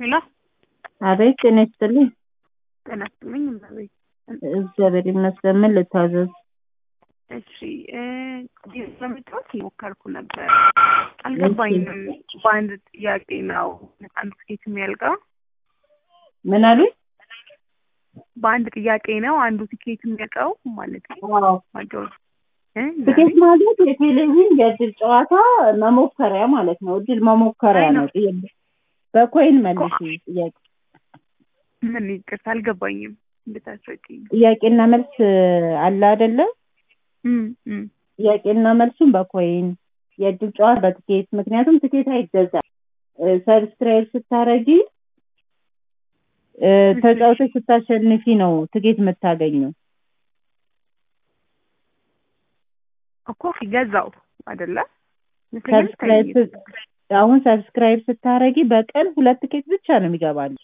ሄሎ አቤት ጤና ይስጥልኝ። ጤና ይስጥልኝ። እመቤት እግዚአብሔር ይመስገን። ምን ልታዘዝ? እሺ ለመጫወት እየሞከርኩ ነበር፣ አልገባኝም። በአንድ ጥያቄ ነው አንድ ትኬት የሚያልቀው? ምን አሉኝ? በአንድ ጥያቄ ነው አንዱ ትኬት የሚያልቀው ማለት ነው? አዎ ማጫወት ትኬት ማለት የቴሌቪዥን የእድል ጨዋታ መሞከሪያ ማለት ነው። እድል መሞከሪያ ነው። በኮይን መልሽ ጥያቄ ምን ይቅርታ አልገባኝም። እንድታስረቂኝ ጥያቄና መልስ አለ አይደለ? ጥያቄና መልሱን በኮይን የእድል ጨዋታ በትኬት ምክንያቱም ትኬት አይገዛም። ሰብስክራይብ ስታረጊ ተጫውተሽ ስታሸንፊ ነው ትኬት የምታገኘው። እኮ ገዛው አይደለ? ሰብስክራይብ አሁን ሰብስክራይብ ስታረጊ በቀን ሁለት ትኬት ብቻ ነው የሚገባል።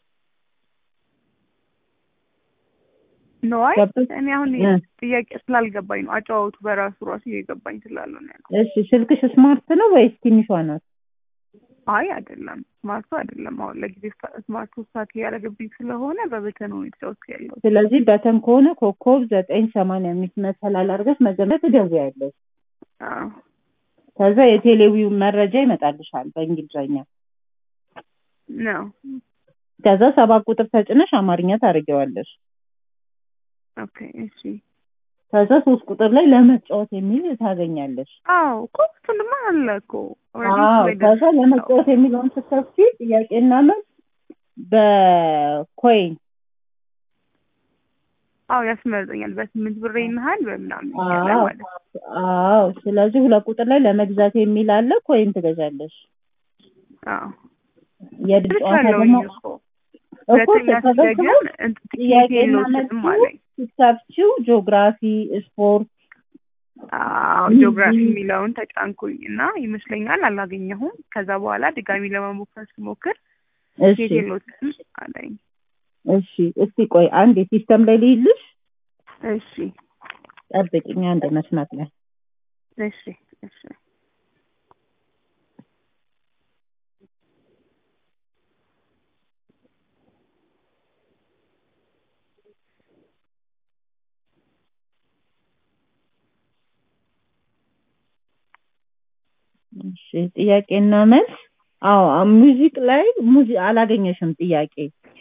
ነዋይ እኔ አሁን ጥያቄ ስላልገባኝ ነው። አጨዋወቱ በራሱ ራሱ እየገባኝ ስላልሆነ ነው። እሺ ስልክሽ ስማርት ነው ወይስ ትንሿ ናት? አይ አይደለም፣ ስማርቱ አይደለም። አሁን ለጊዜ ስማርቱ ሳት ያደረገብኝ ስለሆነ በበተን ነው የተጫወትኩ ያለው። ስለዚህ በተን ከሆነ ኮከብ ዘጠኝ ሰማንያ አምስት መሰላል አድርገሽ መጀመሪያ ትደውያለሽ። ከዛ የቴሌቪው መረጃ ይመጣልሻል በእንግሊዝኛ ነው። ከዛ ሰባት ቁጥር ተጭነሽ አማርኛ ታደርጊዋለሽ። ኦኬ እሺ። ከዛ ሶስት ቁጥር ላይ ለመጫወት የሚል ታገኛለሽ። አዎ እኮ እሱንማ አለ እኮ። አዎ ከዛ ለመጫወት የሚለውን ስትከፍቺ ጥያቄና መልስ በኮይን አዎ ያስመርጠኛል። በስምንት ብር ይንሃል በምናምን ያለ ማለት ነው። አዎ ስለዚህ ሁለት ቁጥር ላይ ለመግዛት የሚል አለ። ኮይን ትገዛለሽ። አዎ የድል ጨዋታ ደግሞ እኮ ተገዛው ጥያቄና መልሱ ስትከፍቺው ጂኦግራፊ፣ ስፖርት አዎ ጂኦግራፊ የሚለውን ተጫንኩኝ እና ይመስለኛል አላገኘሁም። ከዛ በኋላ ድጋሚ ለመሞከር ስሞክር የቴሎትን አለኝ። እሺ እስቲ ቆይ አንድ ሲስተም ላይ ልይልሽ። እሺ ጠብቂኝ አንድ መስመር ላይ እሺ እሺ እሺ ጥያቄና መልስ አዎ ሙዚቅ ላይ ሙዚ አላገኘሽም ጥያቄ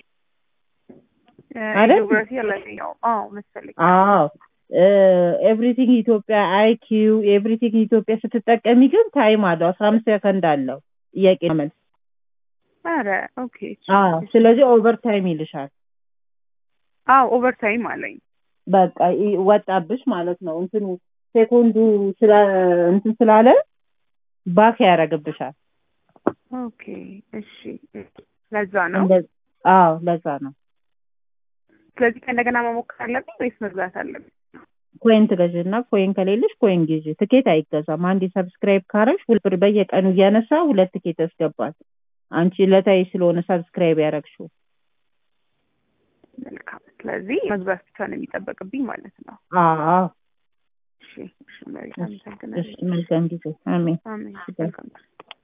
አይደል? ጂኦግራፊ አላገኘሁም። አዎ መሰለኝ። አዎ ኤቭሪቲንግ ኢትዮጵያ አይኪው ኤቭሪቲንግ ኢትዮጵያ ስትጠቀሚ ግን ታይም አለው አስራ አምስት ሰከንድ አለው ጥያቄና መልስ። ኧረ ኦኬ። አዎ ስለዚህ ኦቨር ታይም ይልሻል። አዎ ኦቨር ታይም አለኝ። በቃ ወጣብሽ ማለት ነው። እንትኑ ሴኮንዱ ስለ እንትን ስላለ ባክ ያደርግብሻል። ኦኬ እሺ። ለዛ ነው። አዎ ለዛ ነው። ስለዚህ ከእንደገና መሞከር አለብኝ ወይስ መግዛት አለብኝ? ኮይን ትገዥና ኮይን ከሌለሽ ኮይን ግዢ። ትኬት አይገዛም። አንድ ሰብስክራይብ ካረሽ ሁለት ብር በየቀኑ እያነሳ ሁለት ትኬት ያስገባል። አንቺ ለታይ ስለሆነ ሰብስክራይብ ያደረግሽው። መልካም። ስለዚህ መግዛት ብቻ ነው የሚጠበቅብኝ ማለት ነው። አዎ እሺ፣ እሺ። መልካም። መልካም ጊዜ። አሜን። አሜን። መልካም